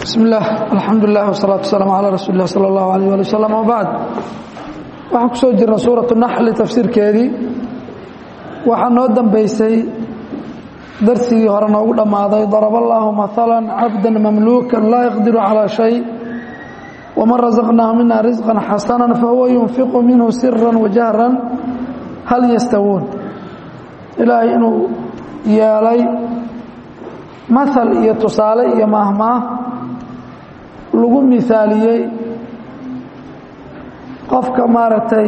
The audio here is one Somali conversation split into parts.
bismi illaah alxamdulilah wsalaatu wasalaamu calaa rasuuli lah sala allahu alayh ali wasalam wabacd waxaan ku soo jirna suuratu naxli tafsiirkeedii waxaa noo dambeysay darsigii hore noogu dhammaaday daraba allaahu maala cabda mamluukan laa yaqdiru calaa shay waman rasaqnaahu mina risqan xasana fahuwa yunfiqu minhu sira wajahran hal yastawuun ilaahay inuu yeelay maal iyo tusaale iyo maahmaah lagu mihaaliyey qofka maaragtay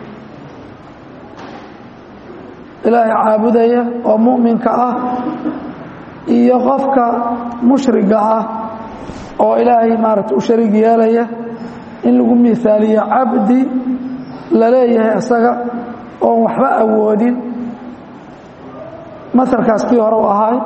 ilaahay caabudaya oo mu'minka ah iyo qofka mushriga ah oo ilaahay maaragtay u shariig yeelaya in lagu mihaaliyo cabdi la leeyahay isaga oon waxba awoodin masalkaas kii hore u ahaay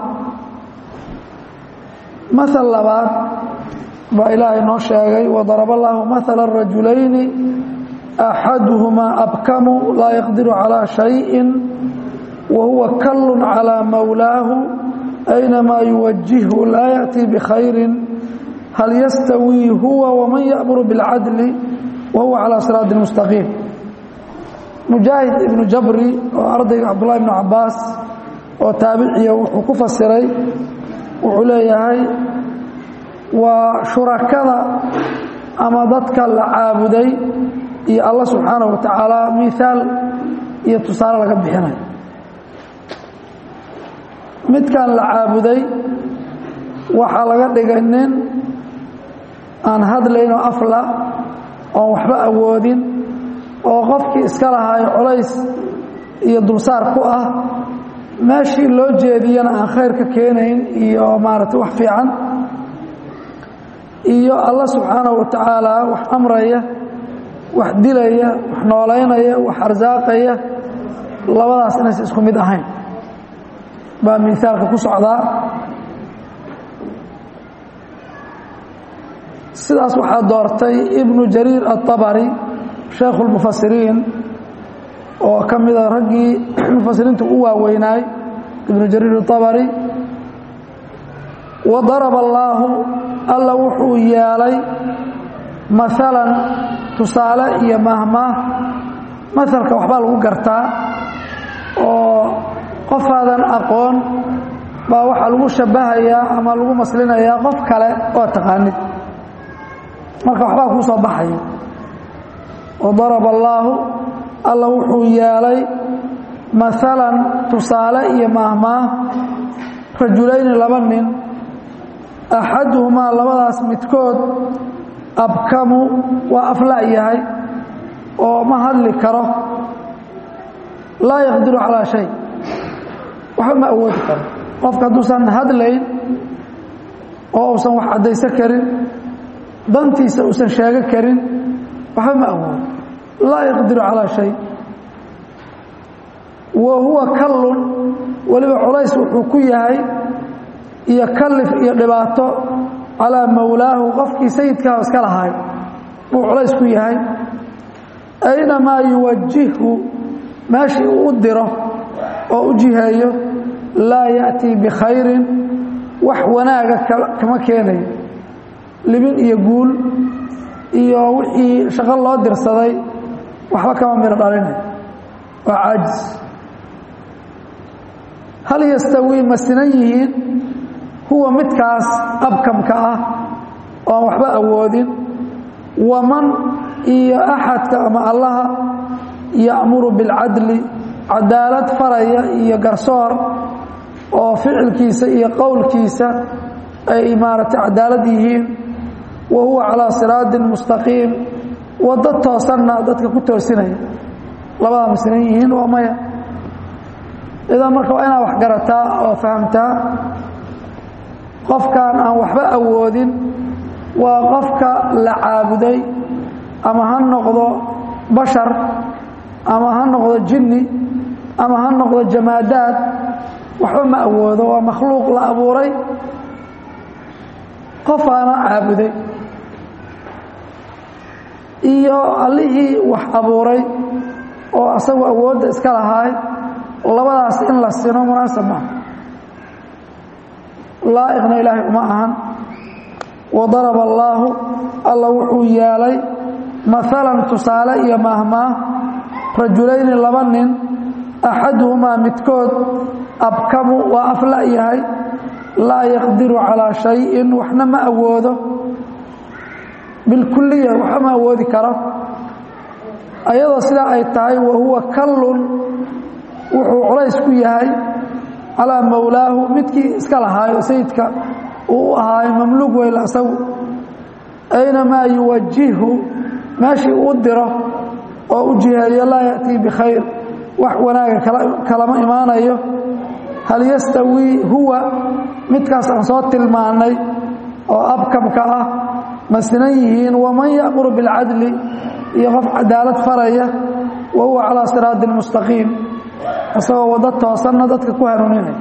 maal labaad baa ilaahay noo sheegay wadaraba allaahu maala rajulayni axaduhumaa abkamu laa yaqdiru calaa shayin wa huwa kallun calaa mawlaahu aynamaa yuwajihhu laa yaأtii bikhayrin hal yastawii huwa waman ya'muru biاlcadli wa huwa calaa siraati mustaqiim mujaahid ibnu jabri oo ardayga cabdullahi ibnu cabaas oo taabiciya wuxuu ku fasiray wuxuu leeyahay waa shurakada ama dadka la caabuday iyo allah subxaanaه wa tacaala mihaal iyo tusaale laga bixinayo midkan la caabuday waxaa laga dhigay nin aan hadlayn oo afla oon waxba awoodin oo qofkii iska lahaayo colays iyo dulsaar ku ah meeshii loo jeediyana aan khayr ka keenayn iyo maaragtay wax fiican iyo allah subxaanahu wa tacaala wax amraya wax dilaya wax noolaynaya wax arsaaqaya labadaas inaysan isku mid ahayn baa miaalka ku socdaa sidaas waxaa doortay ibnu jariir aلطabari shaykhu اlmufasiriin oo ka mida raggii mufasiriinta u waaweynaay ibnu jariir الطabari wadaraba allaahu alla wuxuu yeelay maalan tusaale iyo mahmaah masalka waxbaa lagu gartaa oo qofaadan aqoon baa waxaa lagu shabahayaa ama lagu maslinayaa qof kale oo taqaanid marka waxbaa kuu soo baxaya wadaraba allaahu alla wuxuu yeelay maalan tusaale iyo maahmaah rajulayni laba nin axaduhumaa labadaas midkood abkamu waa afla' yahay oo ma hadli karo laa yaqdiru calaa shay waxba ma awoodi karo qofka hadduusan hadlayn oo uusan wax caddaysan karin dantiisa uusan sheego karin waxba ma awoodo laa yaqdiru calaa shay wa huwa kallun weliba culays wuxuu ku yahay iyo kalif iyo dhibaato calaa mawlaahu qofkii sayidkaah iska lahaay buu culays ku yahay aynamaa yuwajihhu meeshii uu u diro oo u jiheeyo laa ya'tii bikhayrin wax wanaaga kama keenayo libin iyo guul iyo wixii shaqo loo dirsaday waxba kama miro dhalinayo waa caajis hal yastawii ma sinan yihiin huwa midkaas abkamka ah oan waxba awoodin waman iyo axadka ama allaha ya'muru bilcadli cadaalad faraya iyo garsoor oo ficilkiisa iyo qowlkiisa ay maaragtay cadaalad yihiin wa huwa calaa siraatin mustaqiim waddo toosanna dadka ku toosinaya labadaa ma sinan yihiin waa maya idan marka waa inaad wax garataa oo fahamtaa qofkan aan waxba awoodin waa qofka la caabuday ama ha noqdo bashar ama ha noqdo jinni ama ha noqdo jamaadaad waxba ma awoodo waa makhluuq la abuuray qofaana caabuday iyo allihii wax abuuray oo asagu awoodda iska lahaay labadaas in la sino munaasab maaha laa'iqna ilaahay uma ahan wadaraba allaahu alla wuxuu yeelay maalan tusaale iyo mahmaah rajulayni laba nin axaduhumaa midkood abkamu waa afla yahay laa yaqdiru calaa shayin waxna ma awoodo bilkuliya waxba ma awoodi karo ayadoo sidaa ay tahay wa huwa kallun wuxuu culays ku yahay calaa mowlaahu midkii iska lahaayo sayidka uu u ahaayo mamluug weyla asagu aynamaa yuwajihhu meeshii uu diro oo u jiheeyo laa ya'tii bikhayr wax wanaaga kalama imaanayo hal yastawii huwa midkaas aan soo tilmaannay oo abkamka ah ma sinan yihiin waman ya'muru bilcadli iyo qof cadaalad faraya wa huwa calaa siraadi mustaqiim isagoo waddo toosanna dadka ku hanuuninaya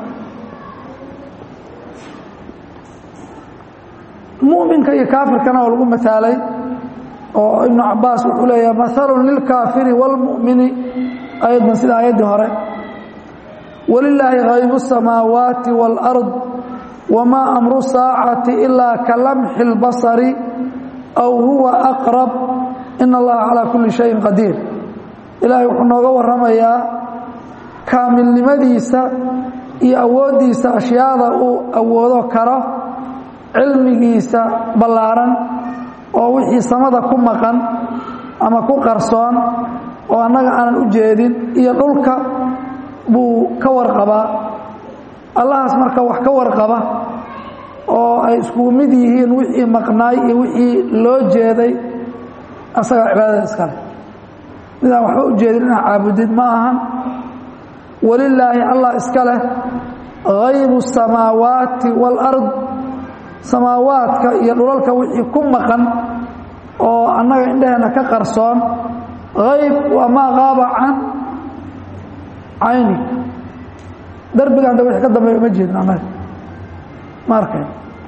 muminka iyo kaafirkana oo lagu mataalay oo ibnu cabaas wuxuu leeyaha mahalun lilkaafiri wاlmu'mini ayaddan sida ayaddii hore walilaahi haybu الsamaawaati wاlأrض wma amru saacati ilaa ka lamxi اlbasari aw huwa aqrab in allaha calaa kulli shayin qadiir ilaahay wuxuu nooga warramayaa kaamilnimadiisa iyo awooddiisa ashyaada uu awoodo karo cilmigiisa ballaaran oo wixii samada ku maqan ama ku qarsoon oo annaga aanan u jeedin iyo dhulka buu ka warqabaa allahaas marka wax ka warqaba oo ay iskugu mid yihiin wixii maqnaay iyo wixii loo jeeday asagaa cibaadada iskale midaan waxba u jeedin inaad caabudid ma ahan walilaahi allah iska leh haybu الsamaawaati wاlأrض samaawaadka iyo dhulalka wixii ku maqan oo annaga indheheena ka qarsoon hayb waa maa qaaba can cayni darbiga hadda wixii ka dambeeya uma jeedin annaga ma arkay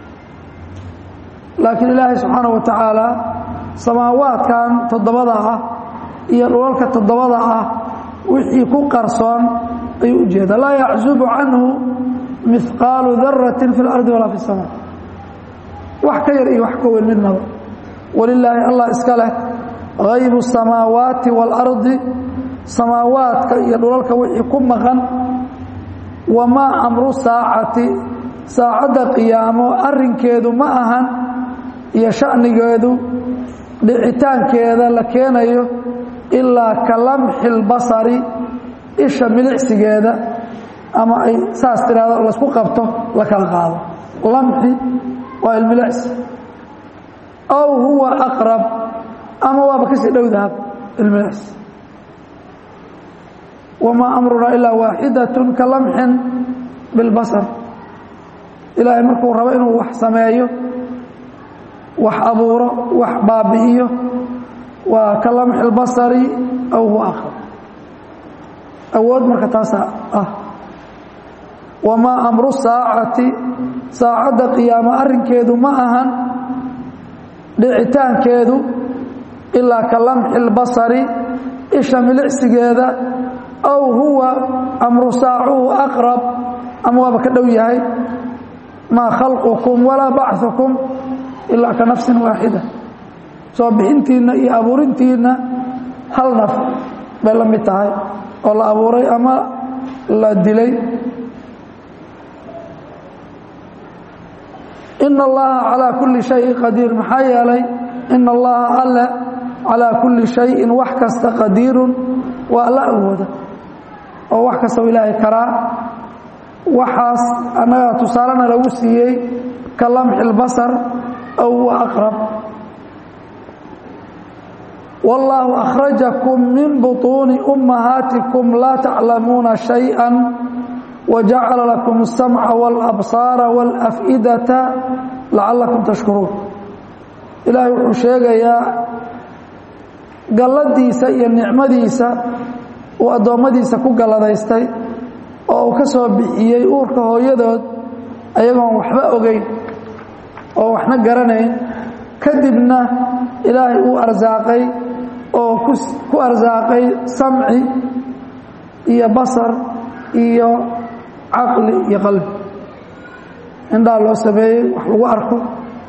laakiin ilaahay subxaanaه wa tacaala samaawaadkan toddobada ah iyo dhulalka toddobada ah wixii ku qarsoon ayuu u jeeda laa yaczubu canhu mihqaalu darati fi اlardi walaa fi الsama wax ka yar iyo wax ka weyn midnaba walilaahi allah iska leh haybu الsamaawaati wاlardi samaawaadka iyo dhulalka wixii ku maqan wamaa amru saacati saacadda qiyaamo arrinkeedu ma ahan iyo shanigeedu dhicitaankeeda la keenayo ilaa ka lamxi اlbasari isha milicsigeeda ama ay saas tiraahdo laysku qabto la kala qaado lamxi waa ilmilicsi aw huwa aqrab ama waaba kasii dhowdahab ilmilicsi wamaa amrunaa ilaa waaxidaة ka lamxin biاlbasar ilaahay markuu rabo inuu wax sameeyo wax abuuro wax baabi'iyo waa ka lamxi اlbasari aw huwa aqrab awood marka taasa ah wamaa amru saacati saacadda qiyaamo arrinkeedu ma ahan dhicitaankeedu ilaa ka lamxi اlbasari isha milicsigeeda aw huwa amru saacuhu aqrab ama waaba ka dhow yahay maa khalqukum walaa bachukum ilaa ka nafsin waaxida soo bixintiinna iyo abuurintiinna hal naf bay la mid tahay oo la abuuray ama la dilay ina allaha calaa kulli shayin qadiir maxaa yeelay ina allaha alle calaa kulli shayin wax kasta qadiirun waa alla awooda oo wax kastau ilaahay karaa waxaas annagaa tusaalena lagu siiyey ka lamxi اlbasar aw huwa aqrab wاllaahu akhrajakum min buطuuni ummahaatikum laa taclamuuna shayئa wajacala lakum الsamca wاlabsaara wاlaf'idata lacalakum tashkuruun ilaahay wuxuu sheegayaa galladiisa iyo nicmadiisa uu addoommadiisa ku galladaystay oo uu ka soo bixiyey uurka hooyadood ayagoon waxba ogeyn oo waxna garanayn kadibna ilaahay uu arsaaqay oo ku arsaaqay samci iyo basar iyo caqli iyo qalbi indhaa loo sameeyey wax lagu arko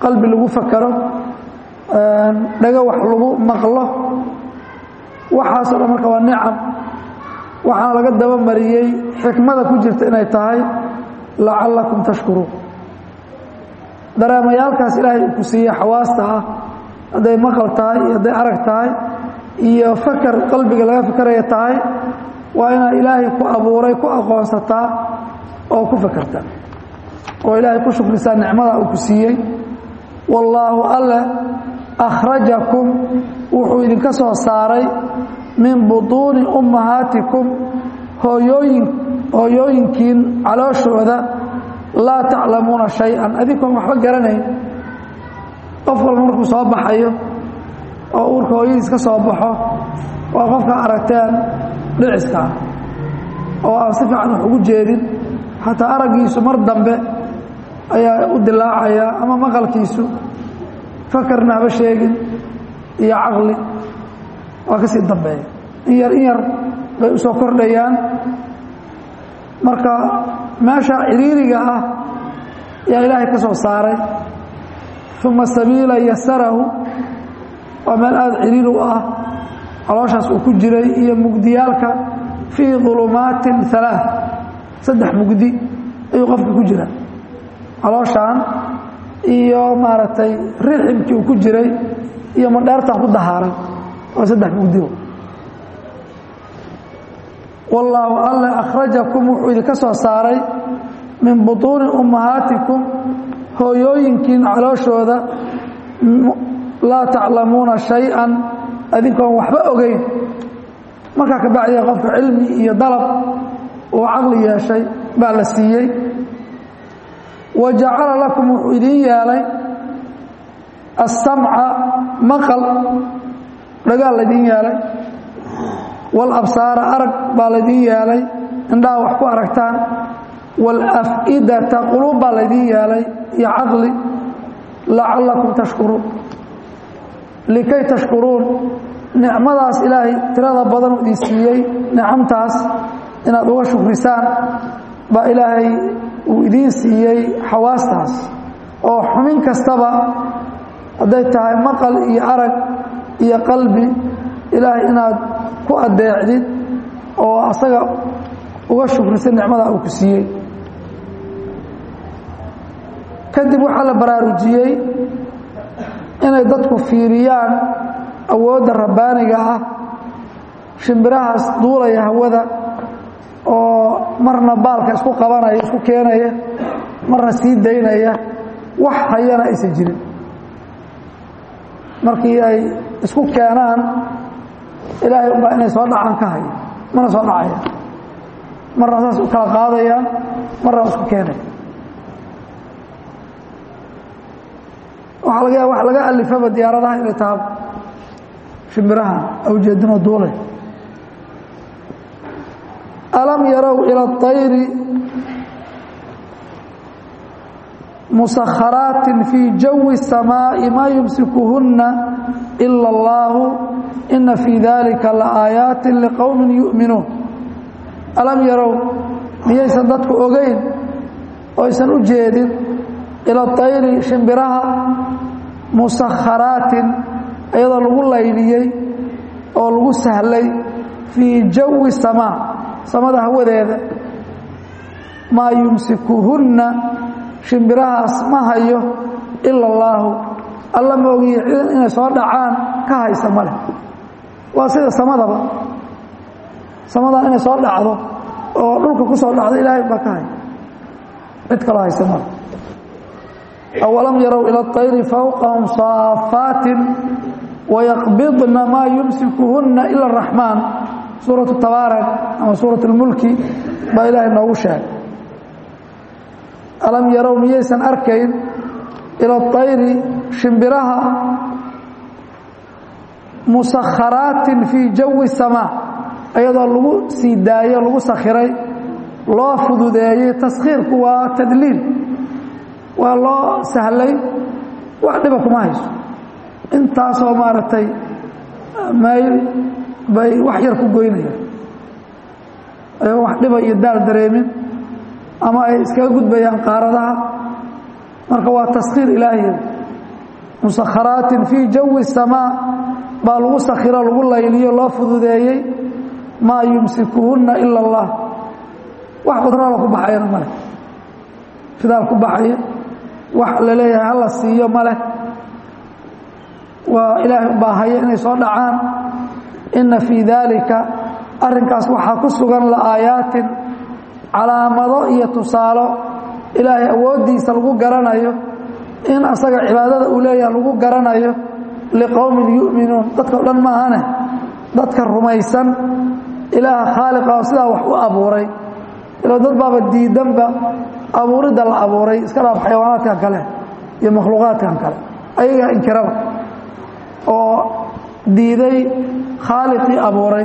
qalbi lagu fakero dhago wax lagu maqlo waxaasoo dhan marka waa nicam waxaana laga dabamariyey xikmada ku jirta inay tahay lacallakum tashkuruun dareemayaalkaas ilaahay uu ku siiyey xawaasta ah hadday maqal tahay iyo hadday arag tahay iyo fakar qalbiga laga fakaraya tahay waa inaad ilaahay ku abuuray ku aqoonsataa oo ku fakertaa oo ilaahay ku shukrisaa nicmada uu ku siiyey wallaahu alle akhrajakum wuxuu idinka soo saaray min butuuni ummahaatikum hooyooyin hooyooyinkiin calooshooda laa taclamuuna shay-an adinkoon waxba garanayn qof walba markuu soo baxayo oo uurka hooyadiis ka soo baxo waa qofka aragteen dhiciska ah oo aan si fiican wax ugu jeedin xataa araggiisu mar dambe ayaa u dilaacaya ama maqalkiisu fakarna haba sheegin iyo caqli waa ka sii dambeeya in yar in yar bay u soo kordhayaan marka meesha ciriiriga ah yaa ilaahay ka soo saaray uma sabiila yasarahu waa meel aada ciriiri u ah calooshaas uu ku jiray iyo mugdiyaalka fii dulumaatin alaa saddex mugdi ayuu qofka ku jira calooshaan iyo maaragtay riximkii uu ku jiray iyo madheertan ku dahaaran waa saddex mugdi wallaahu alle akhrajakum wuxuu idinka soo saaray min butuuni ummahaatikum hooyooyinkiin calooshooda laa taclamuuna shay-an adinkoon waxba ogeyn markaa ka bacdiya qofka cilmi iyo dalab uu caqli yeeshay baa la siiyey wa jacala lakum wuxuu idiin yeelay asamca maqal dhagaal laydiin yeelay walabsaara arag baa laydiin yeelay indhaha wax ku aragtaan waalaf'idata quluub baa laydiin yeelay iyo caqli lacallakum tashkuruun likay tashkuruun nicmadaas ilaahay tirada badan idin siiyey nicamtaas inaad uga shukrisaan baa ilaahay uu idiin siiyey xawaastaas oo xumin kastaba hadday tahay maqal iyo arag iyo qalbi ilaahay inaad ku adeecdid oo asaga uga shukrisay nicmada uu ku siiyey kadib waxaa la baraarujiyey inay dadku fiiriyaan awoodda rabbaaniga ah shimbirahaas duulaya hawada oo marna baalka isku qabanaya isku keenaya marna sii daynaya wax hayana aysan jirin markii ay isku keenaan ilaahay umbaa inay soo dhacaan ka haya mana soo dhacaya marna saas u kala qaadayaan marna isku keenaya waxaa laga yaaba wax laga alifaba diyaaradaha inay taha shimbirahan awjeedinoo duulay alam yarow ila اطayri musakharaatin fii jawi الsamaaءi maa yumsikuhuna ila اllahu ina fii dalika laaayaati liqowmi yu'minuun alam yarow miyaysan dadku ogeyn oo aysan u jeedin ila طayri shimbiraha musakharaatin iyadoo lagu layliyey oo lagu sahlay fii jawi samaa samada hawadeeda maa yumsikuhunna shimbirahaas ma hayo ila allaahu alla ma ogiye inay soo dhacaan ka haysa male waa sida samadaba samadan inay soo dhacdo oo dhulka ku soo dhacdo ilaahay baa ka haya cid kaloo haysa male awalam yarow ila اطayri fawqahum saafaatin wayaqbidna maa yumsikuhunna ila الraxmaan suuraة tabaarak ama suuraة اlmulki baa ilaahay noogu sheegay alam yarow miyaysan arkayn ila اطayri shimbiraha musakharaatin fii jawi الsamaa iyadoo lagu sii daayo lagu sakhiray loo fududeeyey taskhiirku waa tadliil waa loo sahlay wax dhiba kuma hayso intaasoo maaragtay mayl bay wax yar ku goynayaan ayagoo wax dhiba iyo daal dareemin ama ay iskaga gudbayaan qaaradaha marka waa taskhiir ilaahiya musakharaatin fii jawi samaa baa lagu sakhiro lagu layliyo loo fududeeyey maa yumsikuhunna ila allah wax badraala ku baxayana ma leh fidaal ku baxaya wax la leeyahay hala siiyo ma leh waa ilaahay ubaa haya inay soo dhacaan inna fii daalika arrinkaas waxaa ku sugan la'aayaatin calaamado iyo tusaalo ilaahay awooddiisa lagu garanayo in asaga cibaadada uu leeyahay lagu garanayo liqowmin yu'minuun dadka o dhan maahane dadka rumaysan ilaaha khaaliqa oo sidaa wax u abuuray ilo dad baaba diidanba abuuridda la abuuray iska dhaaf xayawaanaadkan kale iyo makhluuqaadkan kale ayagaa inkiraba oo diiday khaaliqii abuuray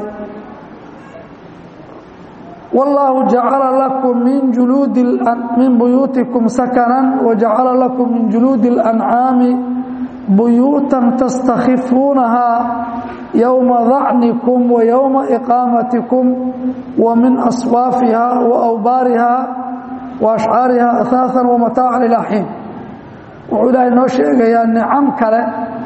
wallaahu jacala lakum min juluudi min buyuutikum sakanan wajacala lakum min juluudi اlancaami buyuutan tastakhifuunahaa yowma dacnikum wa yowma iqaamatikum wa min aswaafiha wa awbaariha wa ashcaariha ahaaثan wa mataacan ilaa xiin wuxuu ilaahay noo sheegayaa nicam kale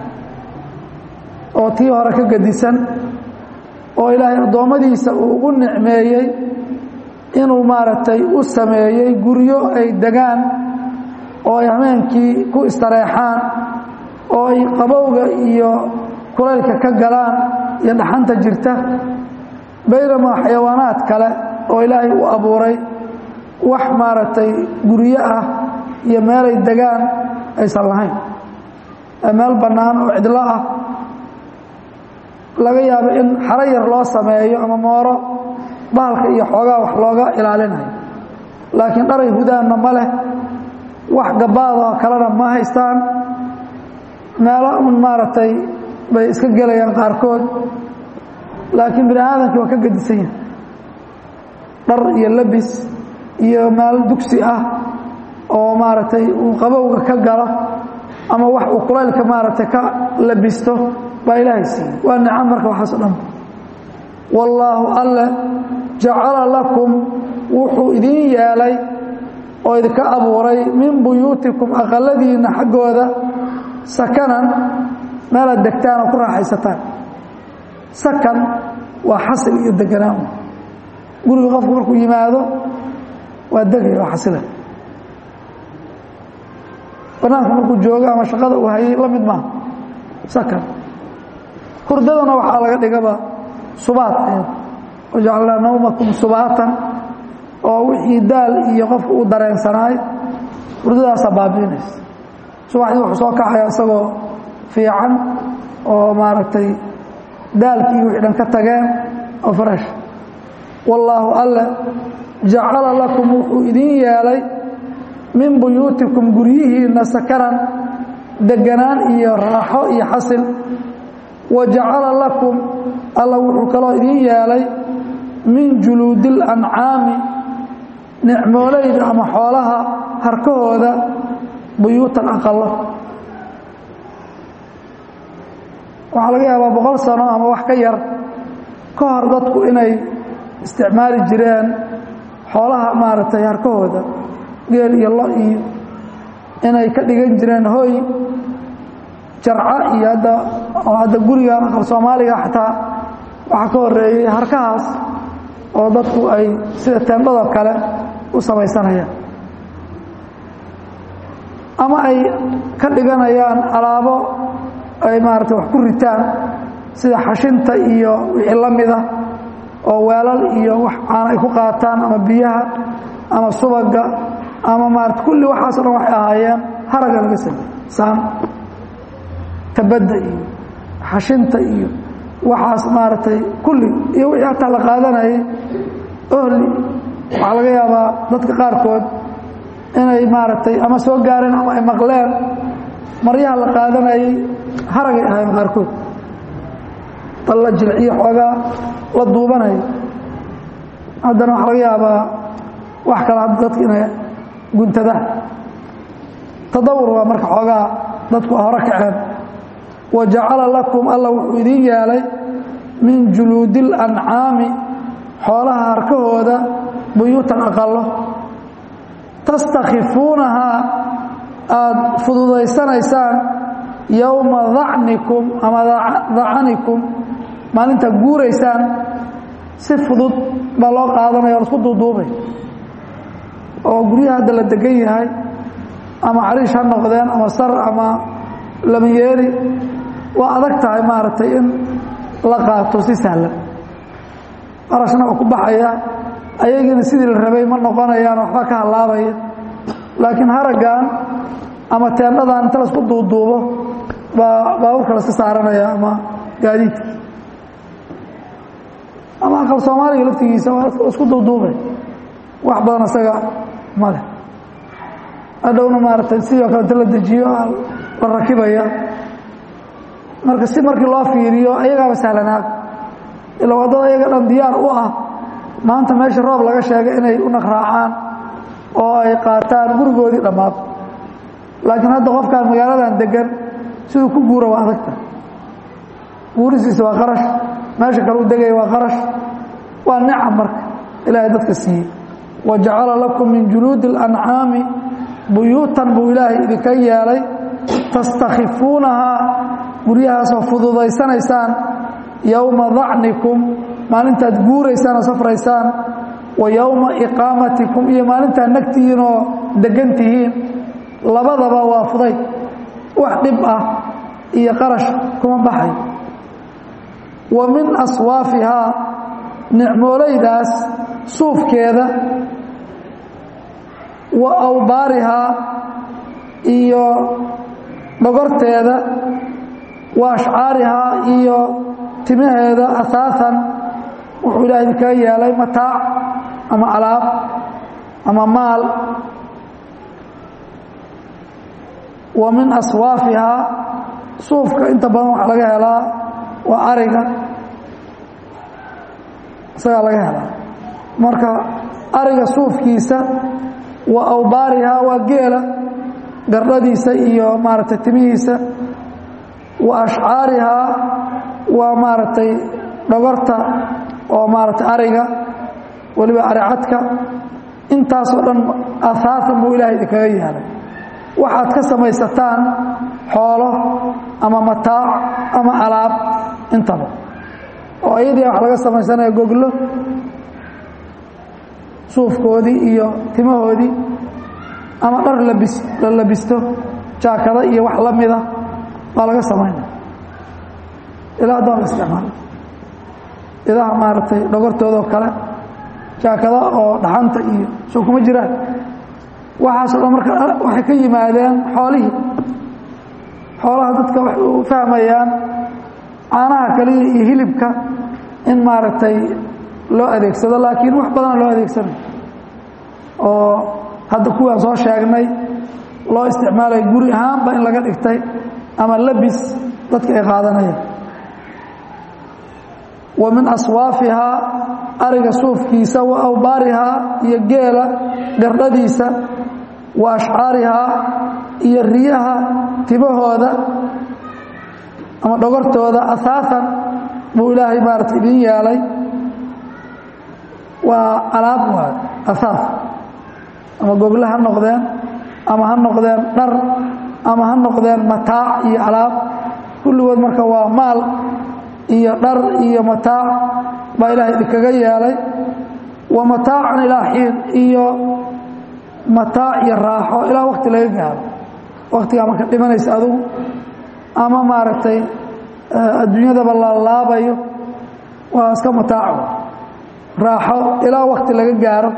oo tii hore ka gedisan oo ilaahay addoommadiisa uu ugu nicmeeyey inuu maaragtay u sameeyey guryo ay degaan oo ay hameenkii ku istareexaan oo ay qabowga iyo kulaylka ka galaan iyo dhaxanta jirta baynamaa xayawaanaad kale oo ilaahay u abuuray wax maaragtay guryo ah iyo meelay degaan aysan lahayn meel bannaan oo cidlo ah laga yaabo in xaro yar loo sameeyo ama mooro bahalka iyo xoogaa wax looga ilaalinayo laakiin dharay hudaanna ma leh wax gabaadoo kalena ma haystaan meelo un maaragtay bay iska gelayaan qaarkood laakiin bini aadamkii waa ka gedisan yahay dhar iyo labis iyo meel dugsi ah oo maaragtay uu qabowga ka galo ama wax uu kulaylka maaragtay ka labisto baa ilaahay siiyey waa nicam marka waxaaso dhan wallaahu alle jacala lakum wuxuu idiin yeelay oo idinka abuuray min buyuutikum aqaladiinna xaggooda sakanan meelaad degtaan oo ku raaxaysataan sakan waa xasil iyo deganaan guriga qofku markuu yimaado waa degaya waa xasila banaanka markuu joogo ama shaqada uu hayay la mid maaha sakan hurdadana waxaa laga dhigaba subaat wajacalnaa nawmakum subaatan oo wixii daal iyo qofka uu dareensanaay hurdadaasaa baabiinaysa subaxdii wuxuu soo kaxaya isagoo fiican oo maaragtay daalkii wixii dhan ka tageen oo farash wallaahu alle jacala lakum wuxuu idiin yeelay min buyuutikum guryihiinna sakanan deganaan iyo raaxo iyo xasil wa jacala lakum alla wuxuu kaloo idiin yeelay min juluudi اlancaami nicmoolayda ama xoolaha harkahooda buyuutan aqalo waxaa laga yaabaa boqol sano ama wax ka yar ka hor dadku inay isticmaali jireen xoolaha maaragtay harkahooda geel iyo lo iyo inay ka dhigan jireen hoy jarca iyo hadda oo hadda gurigan aqal soomaaliga xataa waxaa ka horeeyey harkahaas oo dadku ay sida teendhadoo kale u samaysanayaan ama ay ka dhiganayaan alaabo ay maarata wax ku ritaan sida xashinta iyo wixii la mida oo weelal iyo wax aan ay ku qaataan ama biyaha ama subaga ama maarata kulli waxaaso dhan waxay ahaayeen haraga laga samey saan tabadda iyo xashinta iyo waxaas maaragtay kulli iyo wixii hataa la qaadanayay ohli waxaa laga yaabaa dadka qaarkood inay maaragtay ama soo gaareen ama ay maqleen maryaha la qaadanayay haragay ahayn qaarkood dal la jilciyo xoogaa la duubanayo haddana waxaa laga yaabaa wax kale hadda dadka inay guntadaan tadawur waa marka xoogaa dadku hore kaceen wa jacala lakum alla wuxuu idiin yeelay min juluudi اlancaami xoolaha harkahooda buyuutan aqalo tastakhifuunahaa aada fududaysanaysaan yowma dacnikum ama dacanikum maalintaad guuraysaan si fudud baa loo qaadanaya o lasku duuduubay oo guryaha hadda la degan yahay ama cariish ha noqdeen ama sar ama lamayeeri waa adag tahay maaragtay in la qaato si sahlan qarashna waa ku baxaya ayagiina sidii la rabay ma noqonayaan waxba ka hallaabaya laakiin haraggan ama teendhadan inta laisku duuduubo baa baabuurka laska saaranaya ama gaadiidka ama aqal soomaaliga laftigiisa waa isku duuduubay wax badan isaga male hadhowna maaragtay sidoo kale inta la dejiyo la rakibaya marka si markii loo fiiriyo ayagaaba sahlanaag ila waddada ayaga dhan diyaar u ah maanta meesha roob laga sheegay inay u naqraacaan oo ay qaataan gurigoodii dhammaad laakiin hadda qofkaan magaaladan degan siduu ku guura waa adagta guurisiisa waa qarash meesha kale u degaya waa qarash waa nicam marka ilaahay dadka siiyey wa jacala lakum min juluudi اlancaami buyuutan buu ilaahay idinka yeelay tastakhifuunahaa guryahaasoo fududaysanaysaan yowma dacnikum maalintaad guuraysaan oo safraysaan wa yowma iqaamatikum iyo maalintaad nagtihiin oo degan tihiin labadaba waa fudayd wax dhib ah iyo qarash kuma baxay wa min aswaafihaa nicmoolaydaas suufkeeda wa awbaarihaa iyo dhogorteeda wa ashcaarihaa iyo timaheeda asaasan wuxuu ilaah idinkaga yeelay mataac ama alaab ama maal wa min aswaafihaa suufka inta badan waxaa laga helaa waa ariga isagaa laga helaa marka ariga suufkiisa wa awbaarihaa waa geela gardhadiisa iyo maaragtay timihiisa wa ashcaarihaa waa maaragtay dhogorta oo maaragtay ariga weliba aricadka intaasoo dhan asaasan buu ilaahay idinkaga yeelay waxaad ka samaysataan xoolo ama mataac ama alaab intaba oo ayadii wax laga samaysanaya goglo suufkoodii iyo timahoodii ama dhar labis la labisto jaakada iyo wax la mida baa laga samaynaya ilaa doon la isticmaalo idaha maaragtay dhogortoodoo kale jaakada oo dhaxanta iyo soo kuma jiraan waxaasoo dhan marka waxay ka yimaadeen xoolihii xoolaha dadka waxay u fahmayaan caanaha kaliya iyo hilibka in maaragtay loo adeegsado laakiin wax badana loo adeegsanayo oo hadda kuwaan soo sheegnay loo isticmaalaya guri ahaanba in laga dhigtay ama labis dadka ay qaadanayaan wa min aswaafihaa ariga suufkiisa wa awbaarihaa iyo geela gardhadiisa wa ashcaarihaa iyo riyaha timahooda ama dhogortooda asaasan buu ilaahay maarata idin yeelay waa alaab waay asaas ama gogle ha noqdeen ama ha noqdeen dhar ama ha noqdeen mataac iyo alaab kulligood marka waa maal iyo dhar iyo mataac baa ilaahay idinkaga yeelay wa mataacan ilaa xiin iyo mataac iyo raaxo ilaa wakti laga gaaro waktigaa marka dhimanaysa adugu ama maaragtay adduunyadaba la laabayo waa iska mataaco raaxo ilaa wakti laga gaaro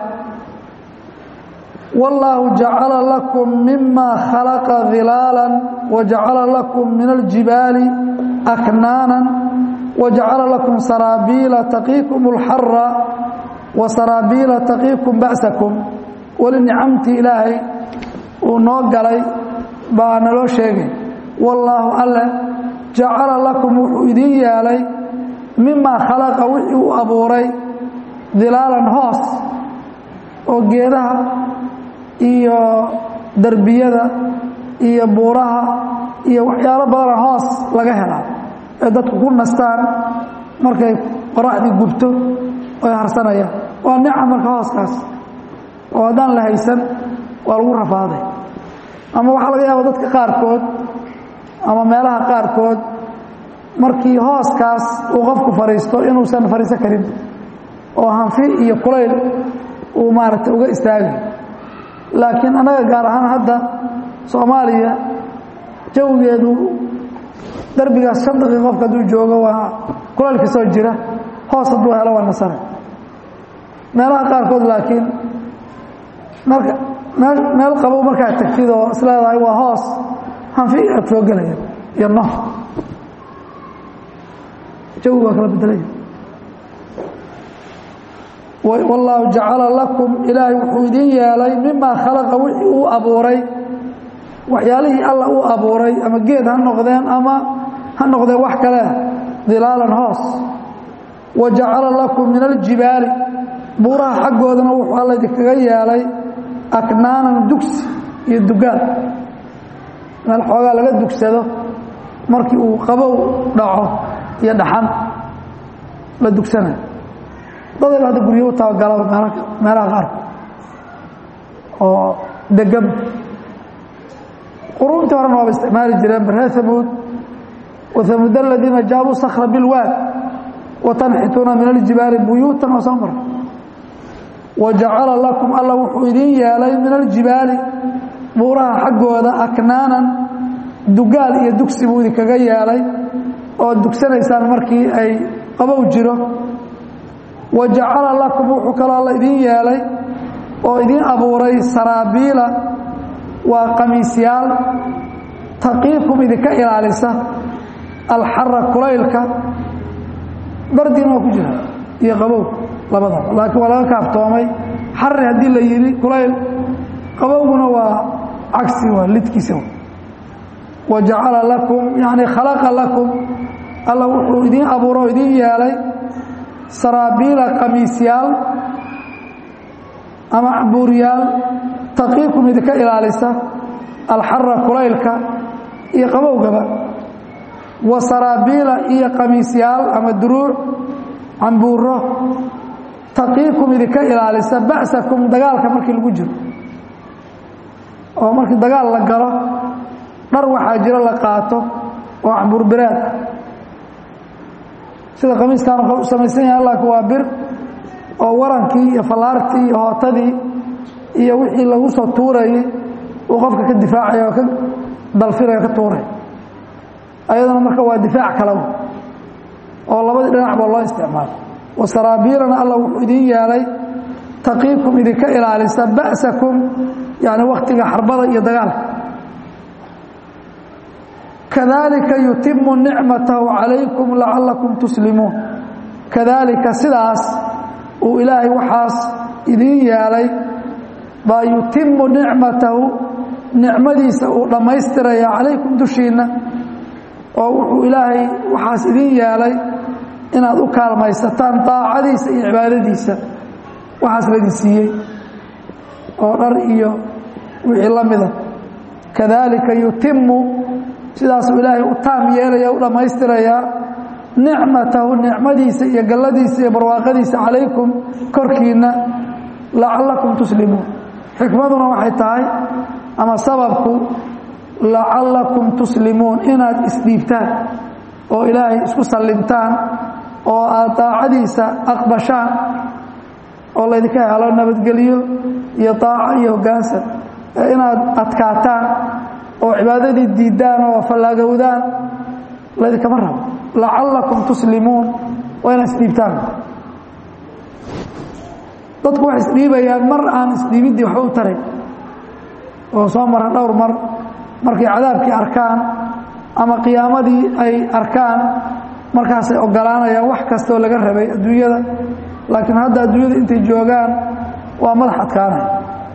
wallaahu jacala lakum mima khalaqa hilaala wajacala lakum min aljibaali aknaanan wajacala lakum saraabiila taqiikum اlxara wa saraabiila taqiikum ba'sakum weli nicamtii ilaahay uu noo galay baa naloo sheegay wallaahu alle jacala lakum wuxuu idiin yeelay mimaa khalaqa wixii uu abuuray dilaalan hoos oo geedaha iyo derbiyada iyo buuraha iyo waxyaalo badana hoos laga helaa ee dadku ku nastaan markay qoraxdii gubto oy harsanayaan waa nicam marka hooskaas oo haddaan la haysan waa lagu rafaaday ama waxaa laga yaaba dadka qaarkood ama meelaha qaarkood markii hooskaas uu qofku fadhiisto inuusan fadhiisan karin oo hanfi iyo kulayl uu maaragtay uga istaagay laakiin annaga gaar ahaan hadda soomaaliya jawigeedu darbigaas shan daqiiq qofka hadduu joogo waa kulaylka soo jira hoos hadduu helo waa nasare meelaha qaarkood laakiin marka meel meel qabow markaad tagtid oo isleedahay waa hoos hanfi aad soo gelaya iyo no jawi waa kala bedelaya wallaahu jacala lakum ilaahay wuxuu idin yeelay mimaa khalaqa wixii uu abuuray waxyaalihii alla uu abuuray ama geed ha noqdeen ama ha noqdeen wax kale dilaalan hoos wa jacala lakum min aljibaali buuraha xaggoodana wuxuu alla idinkaga yeelay aknaanan dugsi iyo dugaal meel xoogaa laga dugsado markii uu qabow dhaco iyo dhaxan la dugsanayo dadayba hadda guryo u tabagalaba meelaha qaarka oo degan quruuntii horena waaba isticmaali jireen baree hamuud wa hamuud aladiina jaabuu sakra bilwaad wa tanxituuna min aljibaali buyuutan oo soo mara wa jacala lakum alla wuxuu idin yeelay min aljibaali buuraha xaggooda aknaanan dugaal iyo dugsi buu idinkaga yeelay oo dugsanaysaan markii ay qabow jiro wa jacala lakum wuxuu kaloo alla idin yeelay oo idin abuuray saraabiila waa qamiisyaal taqiikum idinka ilaalisa alxara kulaylka bardiina waa ku jira iyo qabow labadaba laakiin waa laga kaaftoomay xari haddii la yidhi kulayl qabowguna waa cagsi waa lidkiisa wa jacala lakum yani khalaqa lakum alla wuxuu idin abuuro oo idin yeelay saraabiila qamiisyaal ama buuryaal taqiikum idinka ilaalisa alxara kulaylka iyo qabowgaba wa saraabiila iyo qamiisyaal ama duruuc cambuuro taqiikum idinka ilaalisa ba'sakum dagaalka markii lagu jiro oo markii dagaal la galo dhar waxaa jiro la qaato oo cambuur biraad ah sida qamiiskaanu kale u samaysan yahay laakiin waa bir oo warankii iyo fallaartii iyo hootadii iyo wixii lagu soo tuurayay uu qofka ka difaacaya oo ka dalfiraya o ka tuuraya ayadana marka waa difaac kale oo labadii dhinacba loo isticmaalo wasaraabiilana alla wuxuu idin yeelay taqiikum idinka ilaalisa ba'sakum yani wakhtiga xarbada iyo dagaalka kadalika yutimu nicmatahu calaykum lacalakum tuslimuun kadalika sidaas uu ilaahay waxaas idin yeelay baa yutimu nicmatahu nicmadiisa uu dhammaystiraya calaykum dushiinna oo wuxuu ilaahay waxaas idin yeelay inaad u kaalmaysataan daacadiisa iyo cibaadadiisa waxaas laydin siiyey oo dhar iyo wixii la mida kadalika yutimu sidaasuu ilaahay u taam yeelaya u dhammaystirayaa nicmatahu nicmadiisa iyo galladiisa iyo barwaaqadiisa calaykum korkiinna lacallakum tuslimuun xikmaduna waxay tahay ama sababku lacallakum tuslimuun inaad isdhiibtaan oo ilaahay isku sallimtaan oo aad daacadiisa aqbashaan oo laydinka helo nabadgelyo iyo daaco iyo hoggaansan ee inaad adkaataan oo cibaadadii diiddaan oo fallaagowdaan laydinkama rabo lacallakum tuslimuun waa inaad isdhiibtaan dadku waxay isdhiibayaan mar aan isdhiibiddii waxba u taray oo soo mara dhowr mar markay cadaabkii arkaan ama qiyaamadii ay arkaan markaasay ogolaanayaan wax kastaoo laga rabay adduunyada laakiin hadda adduunyada intay joogaan waa madax adkaanaya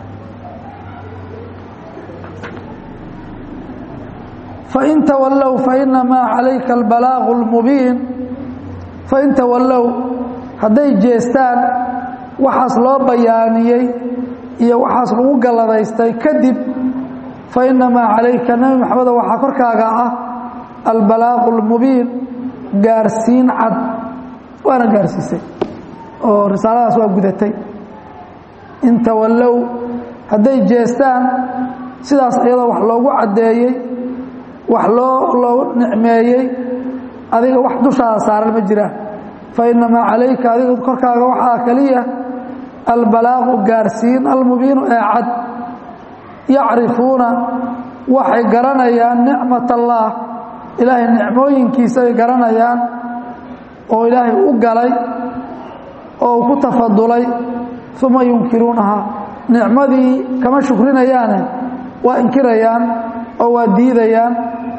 fain tawallow fainamaa calayka albalaaqu اlmubiin fain tawallow hadday jeestaan waxaas loo bayaaniyey iyo waxaas lagu galladaystay kadib fainamaa calayka nebi maxamedo waxaa korkaaga ah albalaaqu اlmubiin gaarsiin cad waana gaarsiisay oo risaaladaas waa gudatay in tawallow hadday jeestaan sidaas iyadoo wax loogu caddeeyey wax loo loo nicmeeyey adiga wax dushaada saaran ma jiraan fa innamaa calayka adiga korkaaga waxaa keliya albalaaqu gaarsiin almubiinu ee cad yacrifuuna waxay garanayaan nicmat allaah ilaahay nicmooyinkiisa ay garanayaan oo ilaahay u galay oo uu ku tafadulay uma yunkiruunahaa nicmadii kama shukrinayaane waa inkirayaan oo waa diidayaan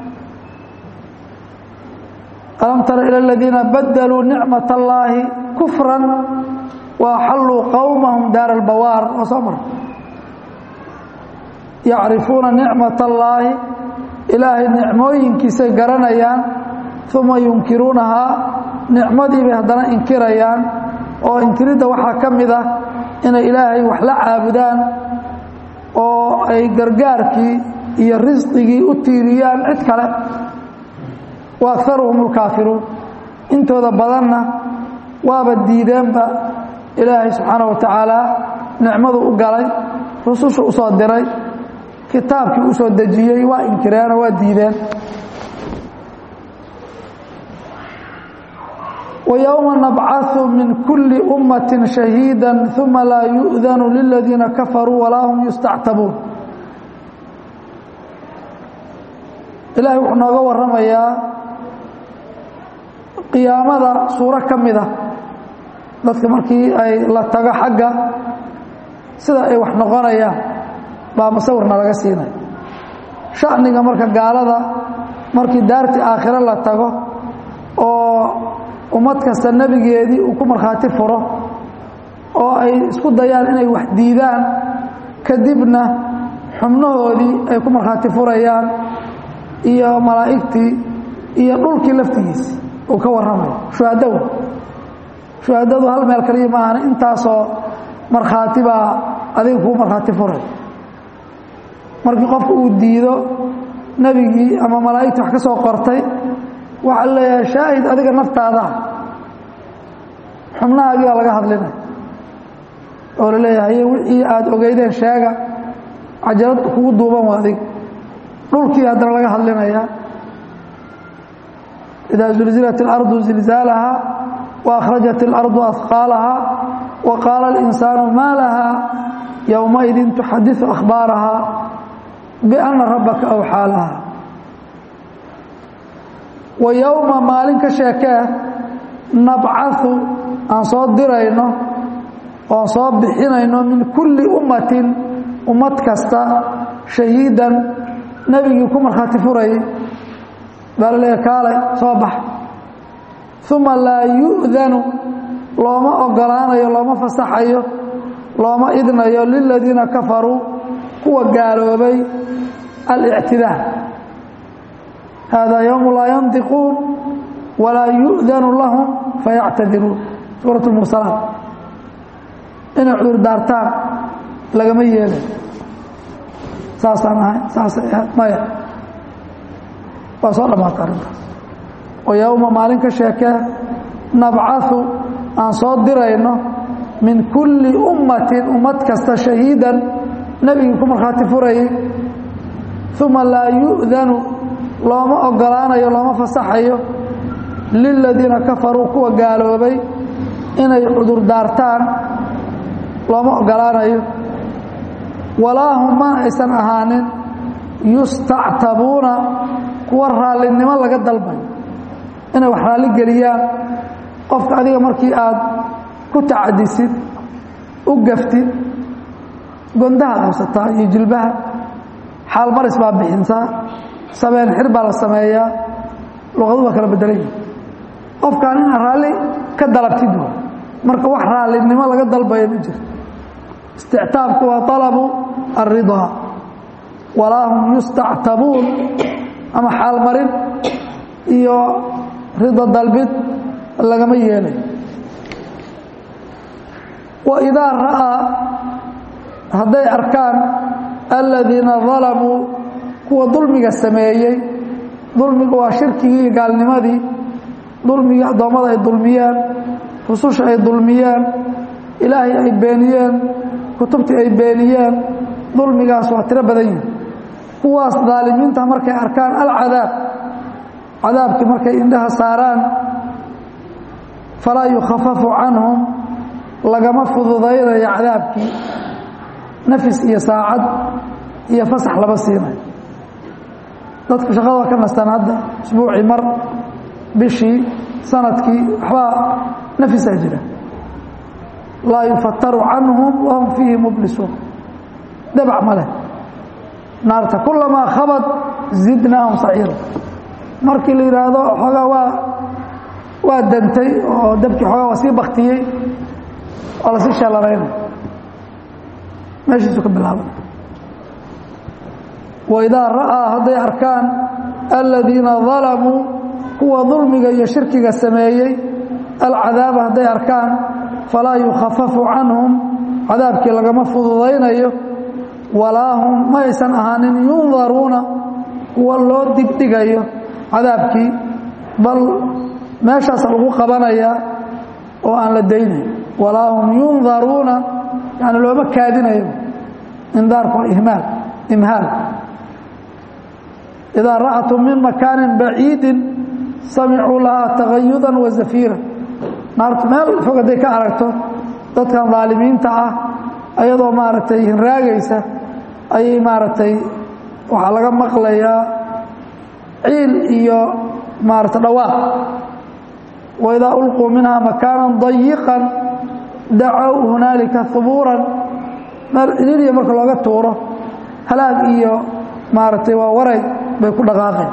alam tara ila aladiina badaluu nicmat allaahi kufran wa axalluu qowmahum daar albawaar oo soo mar yacrifuuna nicmat allaahi ilaahay nicmooyinkiisay garanayaan uma yunkiruunahaa nicmadii bay haddana inkirayaan oo inkiridda waxaa ka mid ah inay ilaahay wax la caabudaan oo ay gargaarkii iyo risqigii u tiiriyaan cid kale wa akaruhum alkaafiruun intooda badanna waaba diideenba ilaahay subxaana wa tacaala nicmadu u galay rususha u soo diray kitaabkii u soo dejiyey waa inkireenoo waa diideen ويوم نبعث من كل أمة شهيدا ثم لا يؤذن للذين كفروا ولا هم يستعتبون إلهي وحنا قوى الرمية قيامة سورة كمدة dadka markii ay la tago xagga sida ay wax noqonayaan baa musawirna laga siinay shacniga marka gaalada markii daartii aakhiro la tago oo ummad kasta nebigeedii uu ku markhaati furo oo ay isku dayaan inay wax diidaan kadibna xubnahoodii ay ku markhaati furayaan iyo malaa'igtii iyo dhulkii laftigiisi uu ka warramayo shuhadaw shuhadadu hal meel kaliya maahan intaasoo markhaati baa adiga kuu markhaati furay markii qofku uu diido nebigii ama malaa'igtii wax ka soo qortay waxaa leeyahay shaahid adiga naftaada xubnahaagii baa laga hadlinay oo la leeyahay wixii aada ogeydeen sheega cajalad kugu duuban waa adig dhulkii haddana laga hadlinayaa idaa zulzilat اlardu zilzaalaha وأkhrajat اlardu ahqaalaha وaqaala اlinsaanu maa laha yowmaidin tuxadiثu akhbaaraha biأna rabaka awxaa laha wa yowma maalin ka sheekee nabcaثu aan soo dirayno oon soo bixinayno min kulli ummatin ummad kasta shahiidan nebigii ku markhaati furayay baa la leeya kaalay soo bax uma laa yu'danu looma ogolaanayo looma fasaxayo looma idnayo liladiina kafaruu kuwa gaaloobay alictidaa hada yowmu laa yantiquun walaa yu'danu lahum fayactadiruun suurat lmursalaat inay cudur daartaan lagama yeelay saasaan ahay saasay ahayd maya waa soo dhammaata arrintaas oo yowma maalin ka sheekee nabcaثu aan soo dirayno min kulli ummatin ummad kasta shahiidan nebigii ku markhaati furayay uma laa yu'danu looma ogolaanayo looma fasaxayo liladiina kafaruu kuwa gaaloobay inay cudur daartaan looma ogolaanayo walaa hum mana aysan ahaanin yustactabuuna kuwa raallinimo laga dalbayo inay wax raalli geliyaan qofka adiga markii aad ku tacadisid u gaftid gondahaad haysataa iyo jilbaha xaalmaris baa bixintaa sabeen xir baa la sameeyaa luqadu waa kala bedelan yihi qofkaan inaad raalli ka dalabtid w marka wax raallinimo laga dalbayo ma jiro istictaabku waa alabu alridaa walaa hum yustactabuun ama xaalmarin iyo rido dalbid lagama yeelay wa idaa ra'aa hadday arkaan aladiina dalamuu kuwa dulmiga sameeyey dulmiga waa shirkigii iyo gaalnimadii dulmigii addoommada ay dulmiyeen rususha ay dulmiyeen ilaahay ay beeniyeen kutubtii ay beeniyeen dulmigaas waa tiro badan yihi kuwaas daalimiinta markay arkaan alcadaab cadaabkii markay indhaha saaraan falaa yukhafafu canhum lagama fududaynayo cadaabkii nafis iyo saacad iyo fasax lama siinayo dadku shaqada waa ka nastaan hadda isbuucii mar bishii sanadkii waxbaa nafisaa jira laa yufataru canhum wahum fiihi mublisuun dabac ma leh naarta kulamaa khabad zidnaahum saciira markii la yidhaahdo xoogaa waa waa dantay oo dabkii xoogaa waa sii baktiyey waa lasii sheelanaynay meeshiisu ka bilaabay waidaa ra'aa hadday arkaan aladiina dalamuu kuwa dulmiga iyo shirkiga sameeyey alcadaaba hadday arkaan falaa yukhafafu canhum cadaabkii lagama fududaynayo walaa hum ma aysan ahaanin yundaruuna kuwa loo digdhigayo cadaabkii bal meeshaasa lagu qabanayaa oo aan la daynayn walaa hum yundaruuna yani looma kaadinayo indaarku ihmaal imhaal idaa ra'atum min makaanin baciidin samicuu lahaa tagayudan wa zafiira naartu meel fog hadday ka aragto dadkan daalimiinta ah ayadoo maaragtay hinraagaysa ayay maaragtay waxaa laga maqlayaa ciil iyo maarata dhawaaq waidaa ulquu minhaa makaanan dayiqan dacow hunaalika hubuuran meel cidhiiriya marka looga tuuro halaag iyo maaragtay waa waray bay ku dhaqaaqeen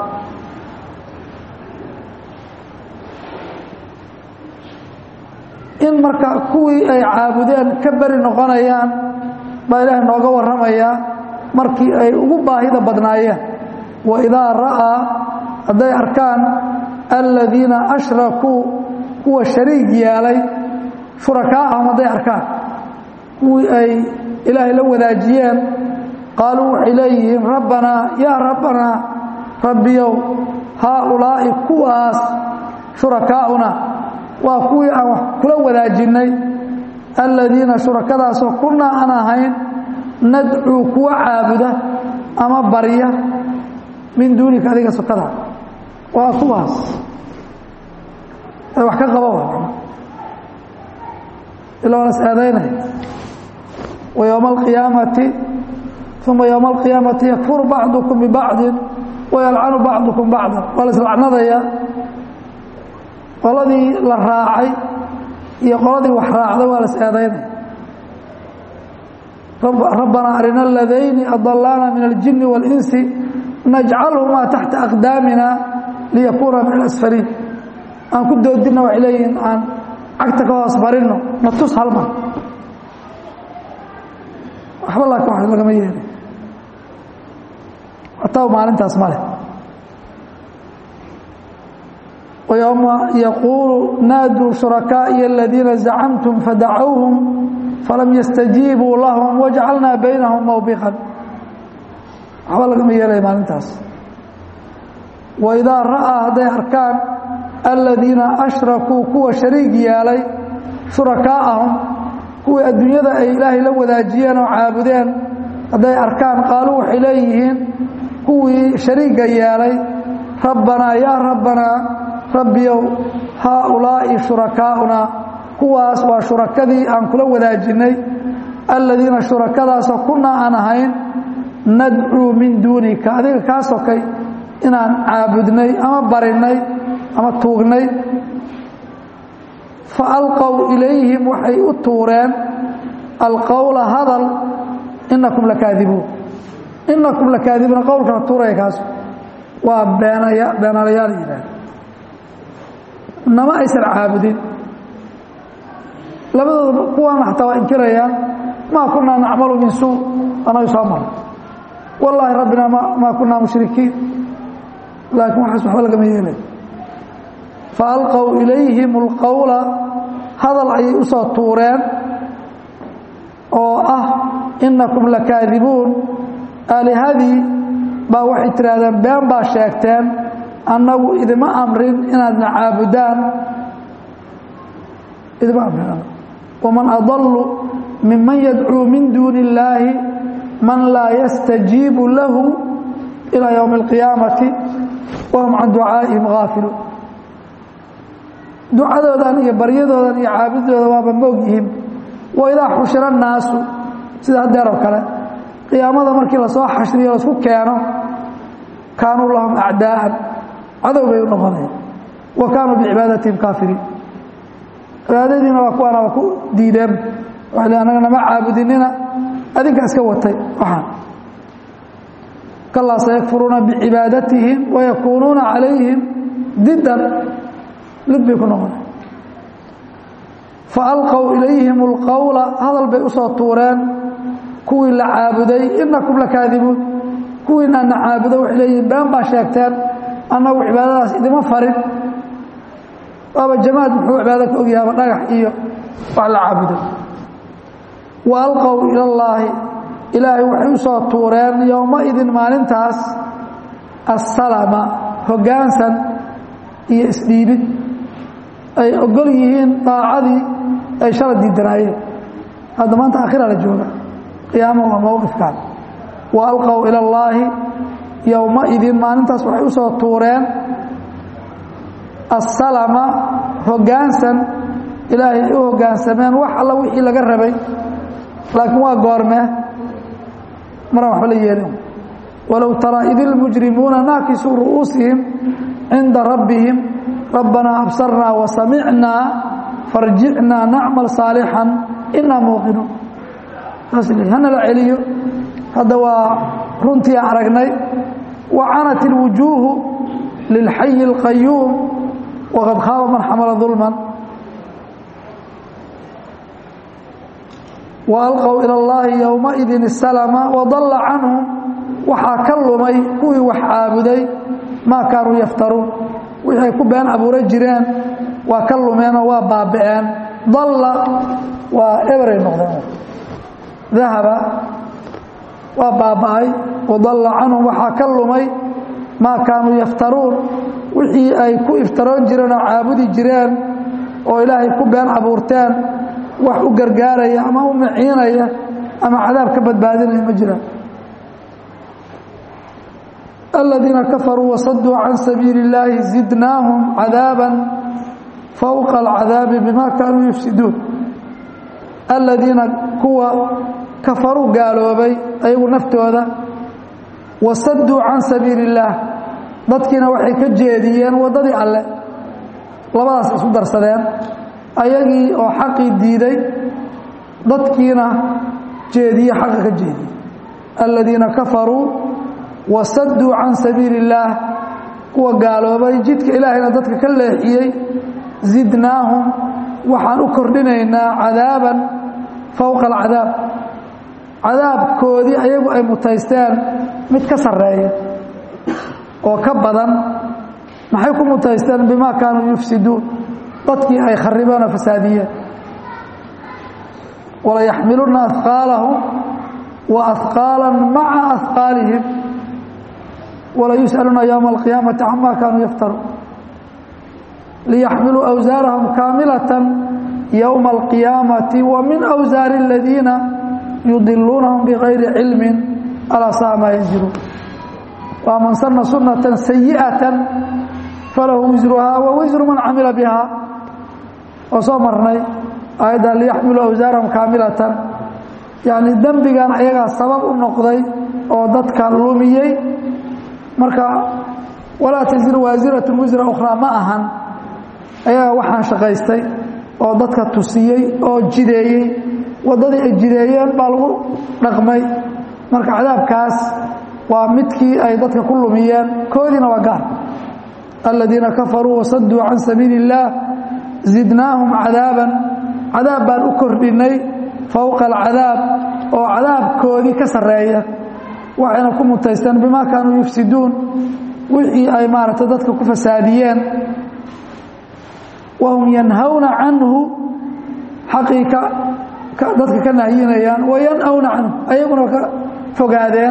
in marka kuwii ay caabudeen ka beri noqonayaan baa ilaahay nooga warramayaa markii ay ugu baahida badnaayeen waidaa ra'aa hadday arkaan aladiina ashrakuu kuwa shariig yeelay shurakaa'ahum hadday arkaan kuwii ay ilaahay la wadaajiyeen qaaluu waxay leeyihiin rabbanaa yaa rabbanaa rabbiyow haaulaa'i kuwaas shurakaa'una waa kuwii aan wax kula wadaajinay aladiina shurakadaasoo kunnaa aan ahayn nadcuu kuwa caabuda ama barya min duunika adiga sokada waa kuwaas ee wax ka qaba wa ila waa las eedaynaya wa yowma alqiyaamati uma yowma alqiyaamati yakfuru bacdukum bibacdin wayalcanu bacdukum bacdan waa la islacnadaya qoladii la raacay iyo qoladii wax raacday waa las eedaynaya rabbanaa arina aladayni adalaana min aljini waاlinsi najcalhumaa taxta aqdaamina liyakuuna min alasfaliin aan ku doodinna waxay leeyihiin aan cagta ka hoos marinno na tus halma waxba laakiin wax lagama yeelay hataa maalintaas ma leh ويوم يقول نادوا شركائي الذين زعمتم فدعوهم فلم يستجيبوا لهم وجعلنا بينهم موبقا waxba lagama yeelaya maalintaas waidaa ra'aa hadday arkaan aladiina ashrakuu kuwa shariig yeelay shurakaa'ahum kuwii adduunyada ay ilaahay la wadaajiyeen oo caabudeen hadday arkaan qaaluu waxay leeyihiin kuwii shariigga yeelay rabbanaa yaa rabbanaa rabbiyow haaulaa'i shurakaa'una kuwaas waa shurakadii aan kula wadaajinay aladiina shurakadaasoo kunnaa aan ahayn nadcuu min duunika adiga kaa sokay inaan caabudnay ama barinay ama tuugnay fa alqow ilayhim waxay u tuureen alqowla hadal inakum lakaadibuun inakum lakaadibuuna qowlkana tuuraya kaasu waa beenaya beenalayaal yidhaah nama aysan caabudin labadooda kuwaana xataa waa inkirayaan maa kunaa nacmalu min suu anagu soo maro wallaahi rabbina maa kunaa mushrikiin laakiin waxaas waxba lagama yeelay fa alqow ilayhim alqowla hadal ayay u soo tuureen oo ah inakum lakaadibuun aalihadii baa waxay tidhaahdeen been baa sheegteen annagu idima amrin inaadna caabudaan idima amrin waman adallu miman yadcuu min duuni illaahi man laa yastajiibu lahu ilaa ywmi اlqiyaamati wahum can ducaa'ihim gaafiluun ducadoodan iyo baryadoodan iyo caabudooda waaba moog yihiin waidaa xushira الnaasu sida hadeer oo kale qiyaamada markii lasoo xashriyo laisku keeno kaanuu lahum acdaa'an cadow bay u noqonaya wa kaanuu bicibaadatihim kaafiriin cibaadadiina waa kuwaana waa ku diideen waxay le annaga nama caabudinina adinka iska watay waxaan kalaa sayakfuruuna bicibaadatihim wayakuunuuna calayhim didan lid bay ku noqonaya faalqow ilayhim اlqowla hadal bay usoo tuureen kuwii la caabuday inakum lakaadibuun kuwiinaana caabudo waxay leeyihin been baa sheegteen annagu cibaadadaas idima farin waaba jamaad muxuu cibaado ka ogyahaaba dhagax iyo wax la caabuday wa alqow ila llaahi ilaahay waxay u soo tuureen yowmaidin maalintaas assalama hoggaansan iyo isdhiibid ay ogol yihiin daacadii ay shala diidanaayeen hadda maanta akhira la jooga qiyaama waa mowqifkaan wa alqow ila allaahi yowmaidin maalintaas waxay u soo tuureen assalama hoggaansan ilaahay ay u hoggaansameen wax alla wixii laga rabay laakiin waa goormee maraan waxba la yeelin walow taraa id ilmujrimuuna naakisuu ru'uusihim cinda rabbihim rabbanaa absarnaa wasamicnaa farjicnaa nacmal saalixan inaa muuqinuun saas le hana la celiyo hadda waa runtii aan aragnay wa canat ilwujuuhu lilxayi اlqayuum waqad khaaba man xamala dulman waalqow ila اllaahi yowmaidin isalama wadalla canhum waxaa ka lumay kuwii wax caabuday maa kaanuu yaftaruun wixii ay ku been abuura jireen waa ka lumeenoo waa baaba'een dalla waa eberay noqdeen dahaba waa baaba'ay wadalla canhum waxaa ka lumay maa kaanuu yaftaruun wixii ay ku iftaroon jireen oo caabudi jireen oo ilaahay ku been abuurteen wax u gargaaraya ama u maciinaya ama cadaab ka badbaadinaya ma jiraan aladiina kafaruu wasaduu can sabiili اllaahi zidnaahum cadaaba fowqa alcadaabi bima kaanuu yufsiduun aladiina kuwa kafaruu gaaloobay ayagu naftooda wasaduu can sabiili اllaah dadkiina waxay ka jeediyeen waddadii alle labadaas isu darsadeen ayagii oo xaqii diiday dadkiina jeediye xaqa ka jeediye aladiina kafaruu wasaduu can sabiili اllaah kuwa gaaloobay jidka ilaahayna dadka ka leexiyey zidnaahum waxaan u kordhinaynaa cadaaban fowqa alcadaab cadaabkoodii ayagu ay mutaysteen mid ka sarreeya oo ka badan maxay ku mutaysteen bimaa kaanuu yufsiduun dadkii ay kharibeen oo fasaadiyeen walayaxmiluna ahqaalahum wa ahqaala maca ahqaalihim walayus'aluuna yowma alqiyaamati cama kaanuu yaftaruun liyaxmiluu awsaarahum kaamilatan yowma alqiyaamati wa min awsaari aladiina yudiluunahum bigayri cilmin alaa saa maa yanziluun waa man sana sunata sayi'atan falahu wisruhaa wa wisru man camila biha oo soo marnay aayadda liyaxmiluu awsaarahum kaamilatan yacni dembigan ayagaa sabab u noqday oo dadka lumiyey marka walaa tasiru waasiratun wisra ukhraa ma ahan ayagaa waxaan shaqaystay oo dadka tusiyey oo jideeyey waddadii ay jideeyeen baa lagu dhaqmay marka cadaabkaas waa midkii ay dadka ku lumiyeen koodiina waa gaar aladiina kafaruu wasaduu can sabiili اllaah zidnaahum cadaaban cadaab baan u kordhinay fowqa alcadaab oo cadaabkoodii ka sarreeya waxayna ku mutaysteen bimaa kaanuu yufsiduun wixii ay maaragtay dadka ku fasaadiyeen wahum yanhawna canhu xaqii dadka ka nahyinayaan wayanhawna canhu ayaguna ka fogaadeen